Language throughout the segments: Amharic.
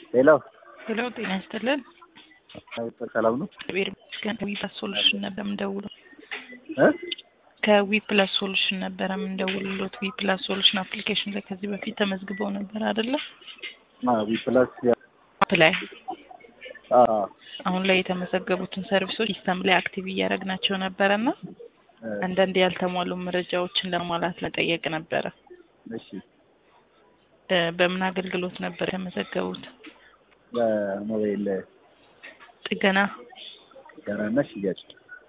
ሄሎ ሄሎ ጤና ይስጥልን። ሰላም ነው እግዚአብሔር ይመስገን። ከዊ ፕላስ ሶሉሽን ነበር የምንደውለው። እ ከዊ ፕላስ ሶሉሽን ነበረ የምንደውልሎት። ዊ ፕላስ ሶሉሽን አፕሊኬሽን ላይ ከዚህ በፊት ተመዝግበው ነበር አይደለ? ዊ ፕላስ አፕ ላይ አ አሁን ላይ የተመዘገቡትን ሰርቪሶች ሲስተም ላይ አክቲቭ እያደረግናቸው ነበረ እና አንዳንድ ያልተሟሉ መረጃዎችን ለማሟላት ለጠየቅ ነበረ። እሺ እ በምን አገልግሎት ነበር የተመዘገቡት? በሞባይል ጥገና ገናና ሽያጭ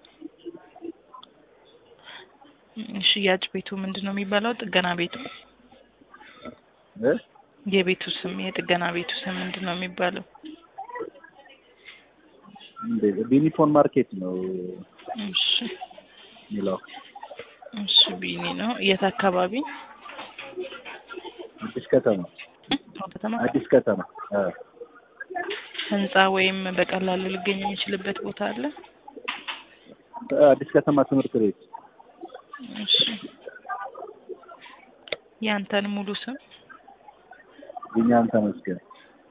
ም፣ ሽያጭ ቤቱ ምንድን ነው የሚባለው? ጥገና ቤቱ እ የቤቱ ስም የጥገና ቤቱ ስም ምንድን ነው የሚባለው? እንዴ ቢኒፎን ማርኬት ነው እሺ የሚለው እሺ ቢኒ ነው። የት አካባቢ? አዲስ ከተማ ከተማ አዲስ ከተማ አ ህንጻ ወይም በቀላሉ ሊገኝ የሚችልበት ቦታ አለ? አዲስ ከተማ ትምህርት ቤት እሺ ያንተን ሙሉ ስም ቢኒያም ተመስገን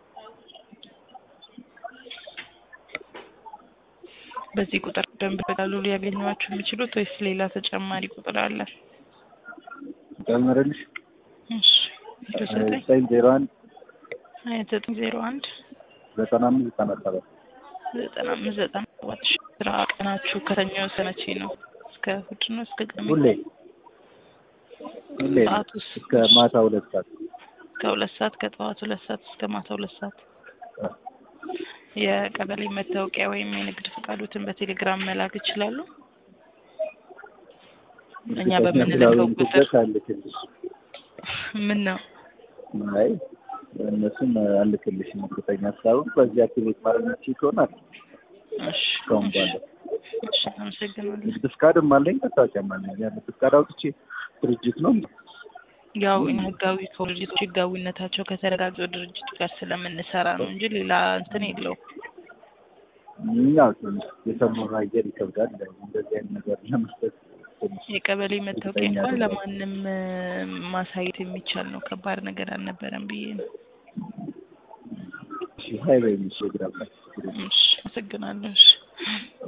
በዚህ ቁጥር ደንብ በቀላሉ ሊያገኟችሁ የሚችሉት ወይስ ሌላ ተጨማሪ ቁጥር አለ? ጨምርልሽ እሺ ዘጠኝ ዘጠኝ ዜሮ አንድ ሀያ ዘጠኝ ዜሮ አንድ ዘጠና አምስት ዘጠና ሰባት ዘጠና አምስት ዘጠና ሰባት ሺ ስራ ቀናችሁ ከተኛ ሰነቼ ነው? እስከ እሑድ ነው? እስከ ቅዳሜ ሁሌ ሁሌ ነው። ሰዓቱስ? እስከ ማታ ሁለት ሰዓት ከሁለት ሰዓት ከጠዋት ሁለት ሰዓት እስከ ማታ ሁለት ሰዓት የቀበሌ መታወቂያ ወይም የንግድ ፈቃዶትን በቴሌግራም መላክ ይችላሉ። እኛ በምንልከው ቁጥር አልክልሽ ምን ነው አይ እነሱም አልክልሽም እርግጠኛ ሳይሆን በዚህ አክቲቬት ማድረግ የምትችይ ከሆነ አለ እሺ እስካሁን ባለ እሺ አመሰግናለሁ። ንግድ ፍቃድም አለኝ መታወቂያም አለኝ ያ ንግድ ፍቃድ አውጥቼ ድርጅት ነው ያው እኛ ህጋዊ ከድርጅቶች ህጋዊነታቸው ከተረጋገጡ ድርጅቱ ጋር ስለምንሰራ ነው እንጂ ሌላ እንትን የለውም። ያው ትንሽ የሰሞኑ አየር ይከብዳል እንደዚህ አይነት ነገር ለመስጠት ትንሽ የቀበሌ መታወቂያ እርግጠኛ እንኳን አይደለሁም። ለማንም እ፣ ማሳየት የሚቻል ነው። ከባድ ነገር አልነበረም ብዬ ነው። እሺ ሀይ በይኝ እሺ እግራ እሺ አመሰግናለሁ። እሺ